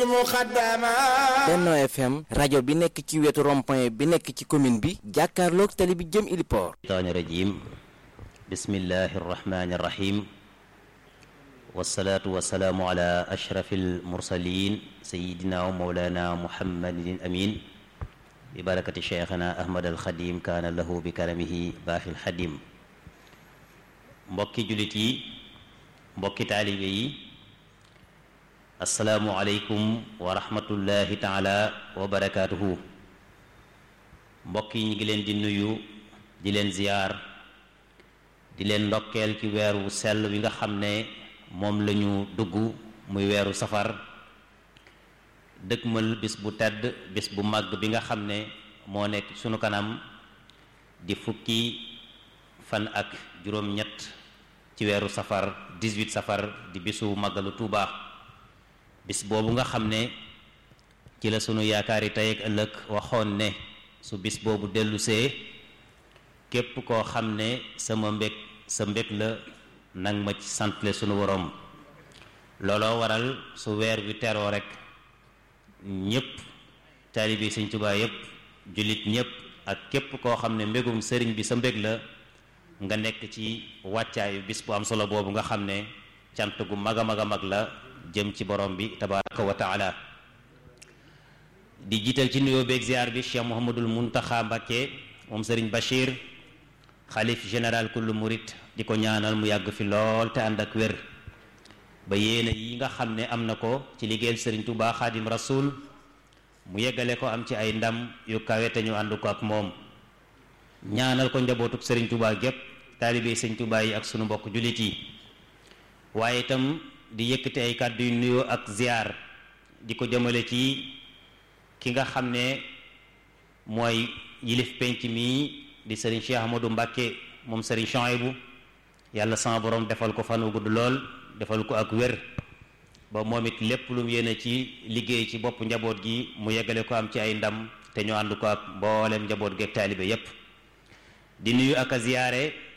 Benno FM rajo bi nekk ci wetu rond-point bi nekk ci commune bi jàkkaarloog tali bi jëm Iliport shaytaani rajim bismillahi arrahmani arrahim wasalaatu wasalaamu ala ashrafi almursalin sayidina wa mawlana muhammadin amin bi barakati cheikhana ahmad alxadim kaana lahu bi karamihi baaxi alxadim mbokki jullit yi mbokki taalibe yi asalaamu aleykum wa rahmatullahi taala wa barakaatuhu mbokk yi ñu ngi leen di nuyu di leen ziyaar di leen ndokkeel ci weeru sell wi nga xam ne moom la ñu dugg muy weeru safar dëkkmal bis bu tedd bis bu màgg bi nga xam ne moo nekk sunu kanam di fukki fan ak juróom-ñett ci weeru safar 18 safar di bisu màggalu Tuuba bis boobu nga xam ne ci la sunu yaakaari tey ak ëllëg waxoon ne su bis boobu dellusee képp koo xam ne sama mbég sa mbég la nang ma ci santle sunu woroom looloo waral su weer wi teroo rek ñépp taalibe Sëñ Tuubaa yépp jullit ñépp ak képp koo xam ne mbégum sëriñ bi sa mbég la nga nekk ci wàccaayu bis bu am solo boobu nga xam ne cant gu mag a mag a mag la jëm ci borom bi tabaraka wa taala di jiital ci nuyoo beeg ziar bi Cheikh Mouhamadul Muntaxa Mbakke moom sëriñ Bachir xalif général kullu murit di ko ñaanal mu yàgg fi lool te ànd ak wér ba yéene yi nga xam ne am na ko ci liggéeyal sëriñ Tuubaa Xaadim Rasul mu yeggale ko am ci ay ndam yu kawe te ñu ànd ko ak moom ñaanal ko njabootuk sëriñ Tuubaa gépp taalibe sëriñ Tuubaa yi ak sunu mbokk jullit yi waaye itam di yëkkati ay kàddu yu nuyoo ak ziar di ko jëmale ci ki nga xam ne mooy yilif penc mi di sëriñ Cheikh Ahmadou Mbacke moom sëriñ Chouaïbou yàlla sama borom defal ko fan wu gudd lool defal ko ak wér ba moom it lépp lu mu yéene ci liggéey ci bopp njaboot gi mu yeggale ko am ci ay ndam te ñu ànd ko ak mboolem njaboot gi ak taalibe yépp di nuyu ak a ziyaare